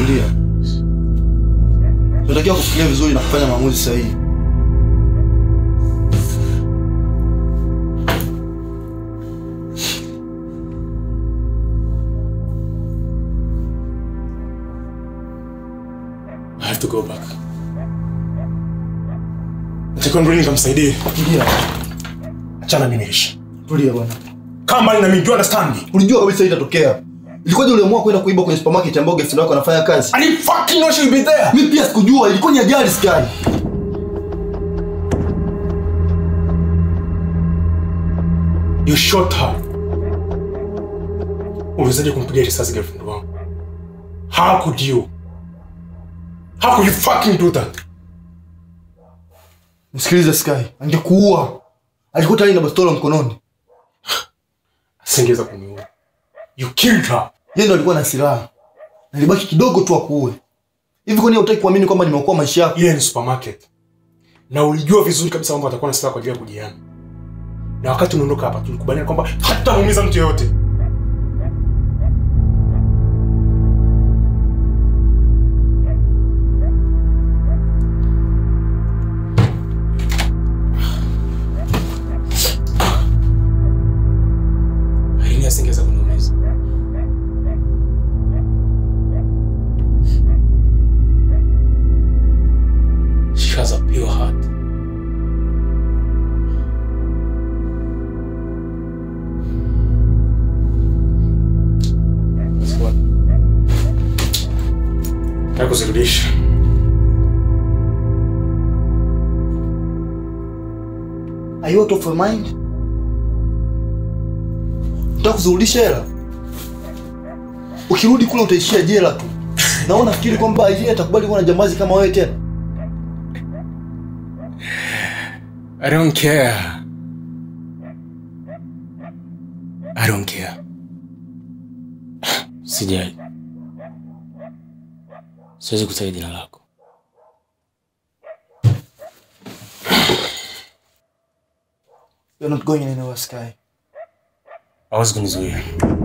tulia. Tunatakiwa kufikiria vizuri na kufanya maamuzi sahihi. I have to go back. Natakiwa nirudi nikamsaidie. Tulia. Achana mimi niishi. Tulia bwana. Kama mbali na mimi, do you understand me? Ulijua kabisa hii itatokea. Ilikuwaje uliamua kwenda kuiba kwenye supermarket ambayo girlfriend wako anafanya kazi? I didn't fucking know she would be there. Mimi pia sikujua, ilikuwa ni ajali Sky. You shot her. Uliwezaje kumpiga risasi girlfriend wangu? How could you? How could you fucking do that? Msikilize Sky, angekuua. Alikuwa tayari na bastola mkononi. Asingeweza kuniua. You killed her. Yeye ndo alikuwa na silaha. Na ilibaki kidogo tu akuue. Hivi kwani hutaki kuamini kwamba nimeokoa maisha yako? Ile ni supermarket. Na ulijua vizuri kabisa kwamba atakuwa na silaha kwa ajili ya kujiana. Na wakati unaondoka hapa tulikubaliana kwamba hatamuumiza mtu yeyote. Aini asingeweza kuniumiza. She has a pure heart. That's what? Nataka kuzirudisha. Are you out of your mind? Unataka kuzirudisha hela? Ukirudi kule utaishia jela tu. Na wewe unafikiri kwamba yeye atakubali kuwa na jambazi kama wewe tena? I don't care. I don't care. Sijali, siwezi kutaja jina lako. You're not going anywhere, Sky. Hawezi kunizuia.